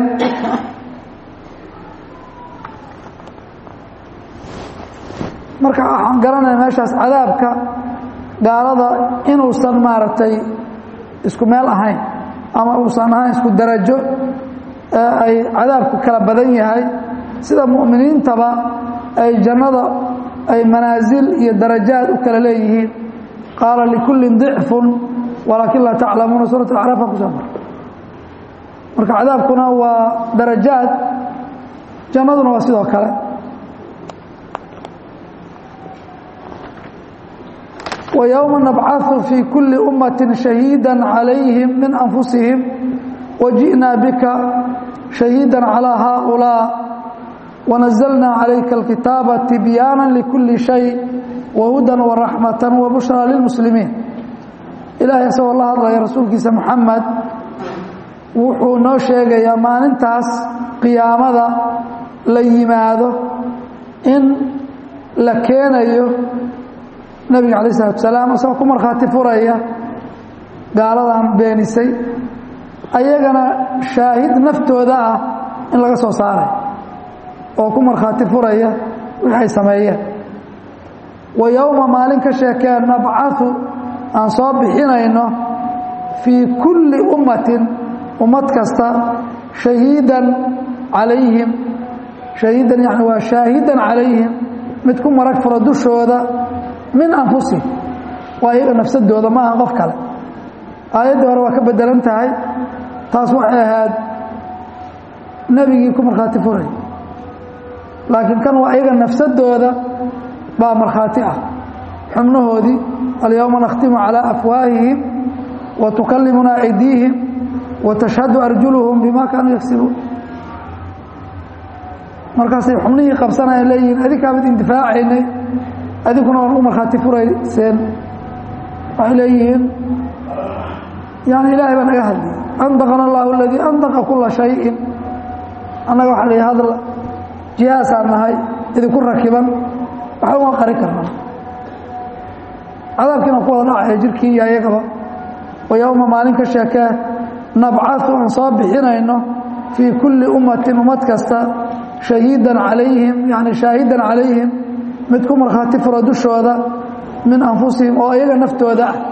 marka waxaan garanaya meeshaas cadaabka gaalada inuusan maaragtay isku meel ahayn ama uusan ahayn isku darajo ee ay cadaabku kala badan yahay sida mu'miniintaba ay jannada ay manaasil iyo darajaad u kala leeyihiin qaala likullin dicfun walaakin laa taclamuuna suurat alacraaf baa kusoo mara marka cadaabkuna waa darajaad jannaduna waa sidoo kale ويوم نبعث في كل أمة شهيدا عليهم من أنفسهم وجئنا بك شهيدا على هؤلاء ونزلنا عليك الكتاب تبيانا لكل شيء وهدى ورحمة وبشرى للمسلمين إلهي سوى الله الله يا رسولك محمد wuxuu noo sheegayaa maalintaas qiyaamada la yimaado in la keenayo nabiga calayi salatu salaam isagoo ku markhaati furaya gaaladan beenisay ayagana shaahid naftooda ah in laga soo saaray oo ku markhaati furaya wixii ay sameeyeen wa yowma maalin ka sheekeen nabcatu aan soo bixinayno fii kulli ummatin ummad kasta shahiidan calayhim shahiidan yani waa shaahidan calayhim mid ku marag fura dushooda min anfusihim waa iyaga nafsadooda ma aha qof kale aayaddii hore waa ka bedelan tahay taas waxay ahayd nebigii ku markhaati furay laakiin kan waa iyaga nafsadooda baa markhaati ah xubnahoodii alyowma nakhtimu calaa afwaahihim wa tukallimunaa aydiihim wa tashhadu arjuluhum bima kaanuu yagsibuun markaasay xubnihii qabsanaya leeyihiin adinkaamid indifaacaynay adinkuna waan u markhaati furayseen waxay leeyihiin yani ilaahay baa naga hadliyay andaqana allahu aladii andaqa kula shayin annaga waxaa la hadla jihaasaan nahay idinku rakiban waxba uma qari karna cadaabkiina ku wada dhacaya jirkii iyo ayagaba wa yowma maalin ka sheekee nabcatu aan soo bixinayno fii kulli ummatin ummad kasta shahiidan calayhim yani shaahidan calayhim mid ku markhaati fura dushooda min anfusihim oo iyaga naftooda ah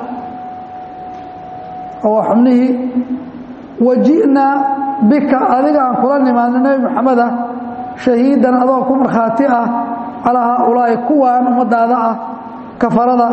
oo waa xubnihii waji'naa bika adiga aan kula nimaadno nebi moxameda shahiidan adoo ku markhaati ah calaa haaulaa'i kuwaan ummadaada ah kafarada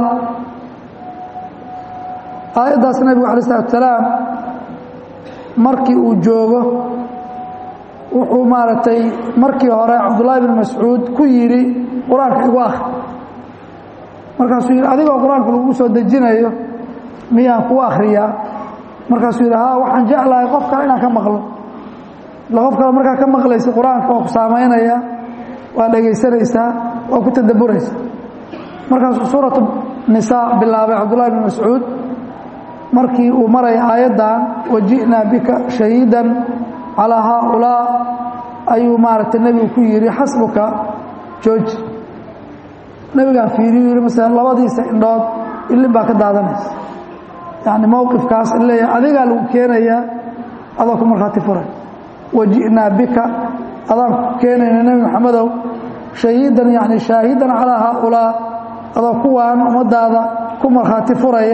aayaddaas nebigu alay isalaatu salaam markii uu joogo wuxuu maaragtay markii hore cabdullaahi bin mascuud ku yidhi qur-aanka igu akri markaasuu yidhi adigoo qur-aanka lagu soo dejinayo miyaan kuu akhriyaa markaasuu yidhi haa waxaan jeclahay qof kale inaan ka maqlo ila qof kale markaa ka maqlaysa qur-aanka waa ku saamaynaya waa dhegaysanaysaa waa ku tadabburaysaa markaasuu suuratu nisaa bilaabay cabdullahi bin mascuud markii uu maraya aayaddan waji'naa bika shahiidan calaa haaulaa ayuu maaragtay nebigu ku yidhi xasbuka jooji nebigaan fiiriyu yidhi masala labadiisa indhood ilin baa ka daadanaysa yacni mowqifkaas leeyahay adigaa lagu keenayaa adoo ku markhaati furay waji'naa bika adaan ku keenayna nebi maxamedow shahiidan yacni shaahidan calaa haaulaa adoo kuwaan ummadaada ku markhaati furaya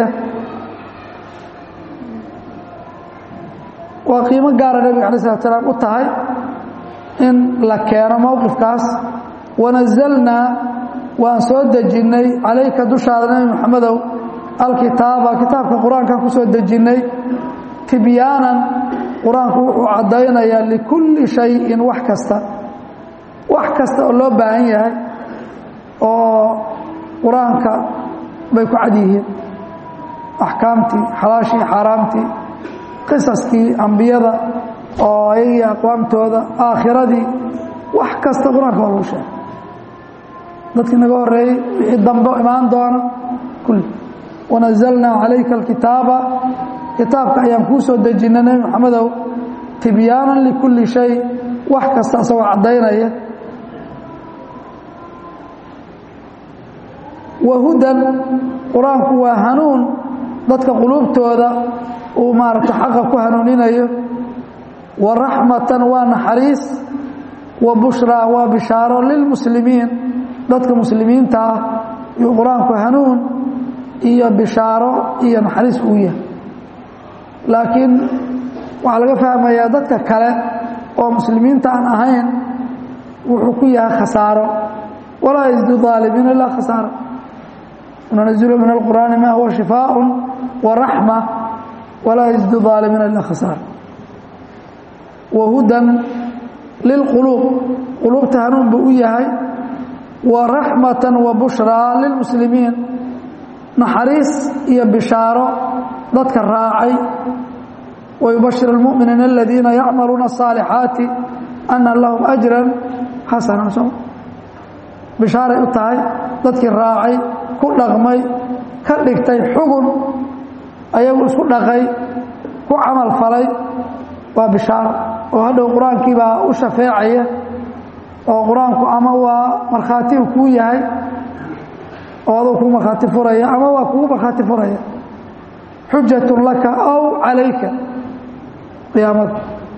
waa qiimo gaara nebiga alay slat slaam u tahay in la keeno mowqifkaas wanazalnaa waan soo dejinnay calayka dushaada nebi moxamedow alkitaaba kitaabka qur-aankan ku soo dejinnay tibyaanan qur-aanku wuxuu caddaynayaa likulli shayin wax kasta wax kasta oo loo baahan yahay oo qur-aanka bay ku cad yihiin axkaamtii xalaashii xaaraamtii qisaskii ambiyada oo ayagii aqwaamtooda aakhiradii wax kasta qur-aanka waa lagu sheegay dadkii naga horeeyey wixii dambe imaan doona kulli wanazalnaa calayka alkitaaba kitaabka ayaan kuu soo dejinnay nebi moxamedow tibyaanan likulli shay wax kasta isagoo caddaynaya wahudan qur-aanku waa hanuun dadka quluubtooda uu maaragta xaqa ku hanuuninayo wa raxmatan waa naxariis wa bushraa waa bishaaro lilmuslimiin dadka muslimiinta ah yuu qur-aanku hanuun iyo bishaaro iyo naxariis uu yahay laakiin waxaa laga fahmayaa dadka kale oo muslimiinta aan ahayn wuxuu ku yahay khasaaro walaa yزid aalimiina ilaa khasaaro nunazil min alqur'aani ma huwa shifaaء waraxma walaa yزid aalimiina ilaa khasaaro wahudan lilquluub quluubta hanuun buu u yahay wa raxmata wa bushraa lilmuslimiin naxariis iyo bishaaro dadka raacay wayubashir اlmu'miniina aladiina yacmaluuna الصaalixaati ana lahum ajra xasana so bishaaray u tahay dadkii raacay ku dhaqmay ka dhigtay xugun ayagu isku dhaqay ku camal falay waa bishaaro oo hadhow qur-aankii baa u shafeecaya oo qur-aanku ama waa markhaati u kuu yahay oo aduu kuu markhaati furaya ama waa kugu markhaati furaya xujatun laka aw calayka qiyaamada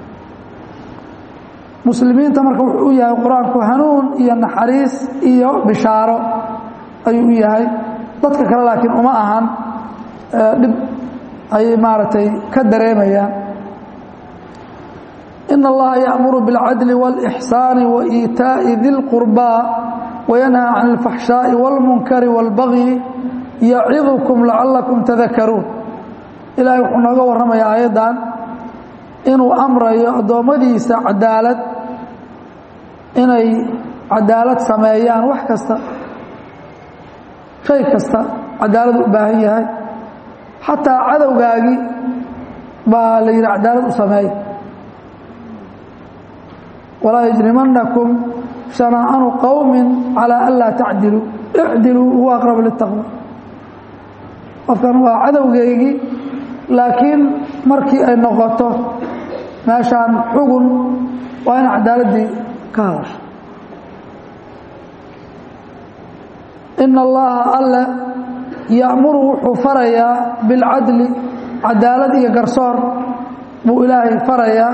muslimiinta marka wuxuu u yahay qur-aanku hanuun iyo naxariis iyo bishaaro ayuu u yahay dadka kale laakiin uma ahan dhib ayay maaragtay ka dareemayaan in allaha ya'muru biاlcadli wاlإxsaani waإiitaaءi di اlqurbaa wayanhaa can اlfaxshaaءi wاlmunkari wاlbagyi yacidukum lacalakum tadakaruun ilaahay wuxuu nooga warramayaa aayaddan inuu amrayo addoommadiisa cadaalad inay cadaalad sameeyaan wax kasta shay kasta cadaalad u baahan yahay xataa cadowgaagii baa la yidhi cadaalad u sameeya walaa yajrimanakum shanaa'anu qowmi calaa an laa tacdiluu icdiluu huwa aqrabu litaqwa qofkan waa cadowgeygii laakiin markii ay noqoto meeshaan xugun waa ina cadaaladdii ka hadasho ina allaha alle ya'muru wuxuu farayaa bilcadli cadaalad iyo garsoor buu ilaahay farayaa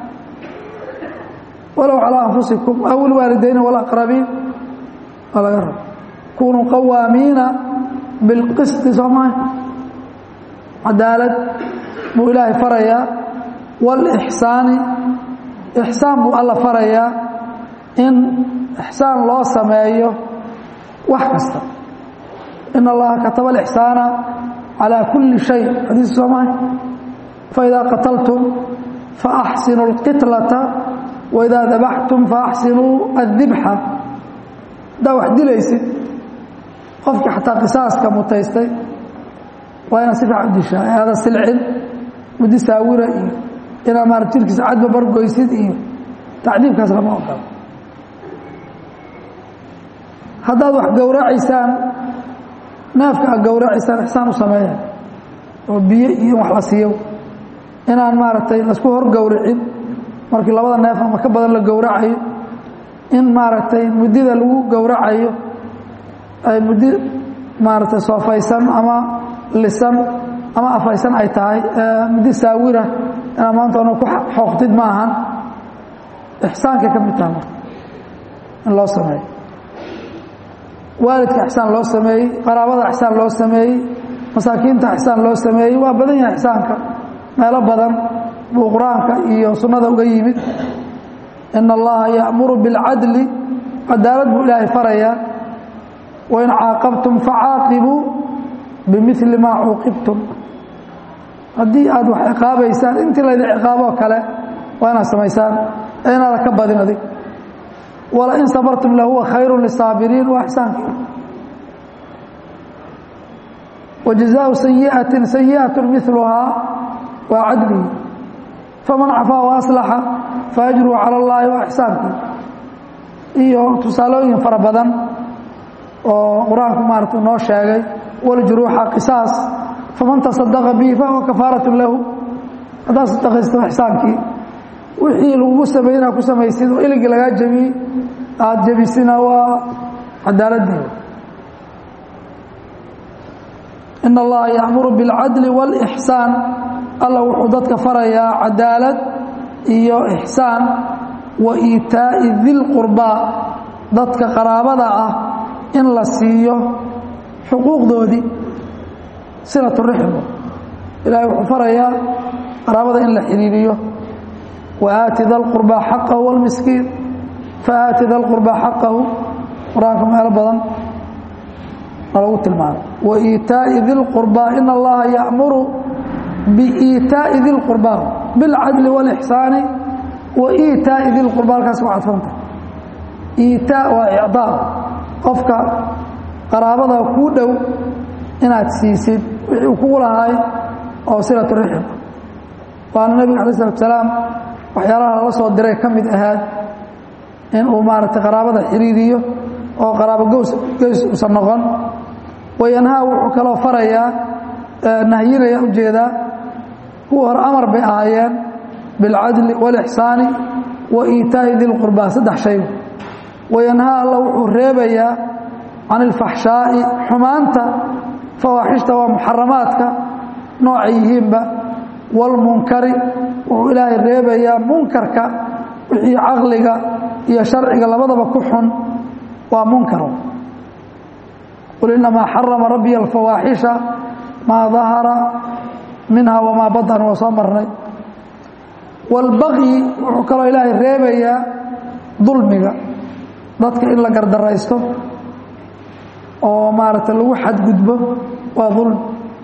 walow calىa anfusikum aw ilwaalidayni wاlaqrabiin waa laga raba kunuu qawaamiina bilqisti soo maha cadaalad buu ilaahay farayaa wاlإxsaani ixsaan buu alla farayaa in ixsaan loo sameeyo wax kasta in allaha kataba alixsaana calaa kulli shay xadiis soo maha faidaa qataltum faaxsinuu اlqitlata waidaa dabaxtum faaxsinuu addibxa haddaa wax dilaysid qofkii xataa qisaaska mutaystay waa inaad si fiican u dishaa aada silcin muddi saawira iyo inaad maara jirkiisa cadba bargoysid iyo tacdiibkaas lama ogolo haddaad wax gowracaysaan neefka aad gowracaysaan ixsaan u sameeya oo biyo iyo wax la siiyo inaan maaragtay laisku hor gowricin markii labada neef ama ka badan la gowracayo in maaragtay muddida lagu gowracayo ay muddi maaragtay soofaysan ama lisan ama afaysan ay tahay muddi saawira inaad maanta ona ku xooqtid ma ahan ixsaankay ka mid taha marka in loo sameeyo waalidka ixsaan loo sameeyey qaraabada ixsaan loo sameeyey masaakiinta ixsaan loo sameeyey waa badan yahay ixsaanka meelo badan buu qur-aanka iyo sunnada uga yimid ina allaha ya'muru biاlcadli cadaalad buu ilaahay farayaa wain caaqabtum facaaqibuu bimili maa cuuqibtum haddii aad wax ciqaabaysaan intii laydin ciqaaboo kale waa inaad samaysaan ee inaada ka badin adig walain sabartum lahuwa khayru lisaabiriin waa ixsaankii wajazaau sayi'atin sayi'atu miluhaa waa cadligii faman cafaa waaslaxa faajruhu cala allaahi waa ixsaankii iyo tusaalooyin fara badan oo qur-aanku maarata noo sheegay waljuruuxa qisaas faman tasadaqa bihi fahuwa kafaaratu lahu haddaad sadaqaysto ixsaankii wixii lagugu sameeyey inaad ku samaysid oo iligii lagaa jebiyey aada jebisina waa cadaaladii in allaha ya'muru biاlcadli wاlإxsaan alla wuxuu dadka farayaa cadaalad iyo ixsaan wa iitaa'i dilqurbaa dadka qaraabada ah in la siiyo xuquuqdoodii silaturaxim ilaahay wuxuu farayaa qaraabada in la xidhiiriyo wa aati da lqurbaa xaqahu wاlmiskiin faaati da lqurbaa xaqahu qur-aanka meelo badan nalagu tilmaamay wa iitaa'i di lqurbaa ina allaha ya'muru biiitaa'i di lqurbaa bilcadli wاlixsaani wa iitaa'i di lqurbaa halkaas ku cadfanta iitaa waa icdaa qofka qaraabada kuu dhow inaad siisid wixii uu kugu lahaay oo silatu rixim waana nebiga alay slatu salaam waxyaalaha lala soo diray ka mid ahaad in uu maaragtay qaraabada xiriiriyo oo qaraabo gows geys uusan noqon wayanhaa wuxuu kaloo farayaa nahyinaya ujeedaa kuwa hore amar bay ahaayeen bilcadli wاlixsaani wa iitaa'i di lqurbaa saddex shay wayanhaa alla wuxuu reebayaa can ilfaxshaa'i xumaanta fawaaxishta waa muxaramaadka noocay yihiinba wاlmunkari wuxuu ilaahay reebayaa munkarka wixii caqliga iyo sharciga labadaba ku xun waa munkar qul inamaa xarama rabbiya alfawaaxisha maa dahara minha wamaa badan waa soo marnay wاlbaqyi wuxuu kaloo ilaahay reebayaa dulmiga dadka in la gardaraysto oo maaragtay lagu xadgudbo waa dulmi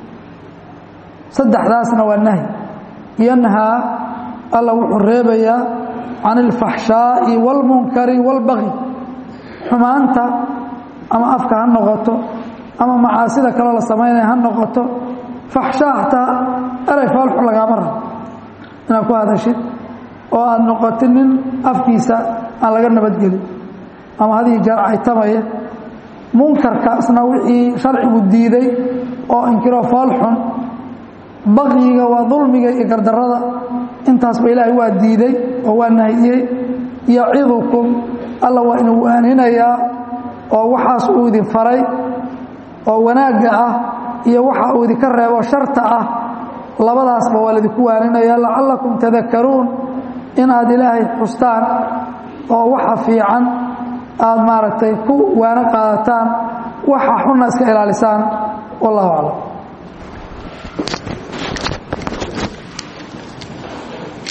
saddexdaasna waa nahy yanhaa alla wuxuu reebayaa can ilfaxshaa'i wاlmunkari wاlbaqyi xumaanta ama afka ha noqoto ama macaasida kaloo la samaynaya ha noqoto faxshaa hataa eray faalxun lagaama rabo inaad ku hadashid oo aad noqotid nin afkiisa aan laga nabadgelin ama hadii jeer caytamaya munkarkaasna wixii sharcigu diiday oo inkiroo faalxun baqyiga waa dulmiga iyo gardarada intaasba ilaahay waa diiday oo waa nahiyey yacidukum alla waa inuu waaninayaa oo waxaas uu idin faray oo wanaagga ah iyo waxa uu idinka reebo sharta ah labadaasba waa laydinku waaninaya lacallakum tadakaruun inaad ilaahay xustaan oo waxa fiican aad maaragtay ku waano qaadataan waxa xunna iska ilaalisaan wallahu aclam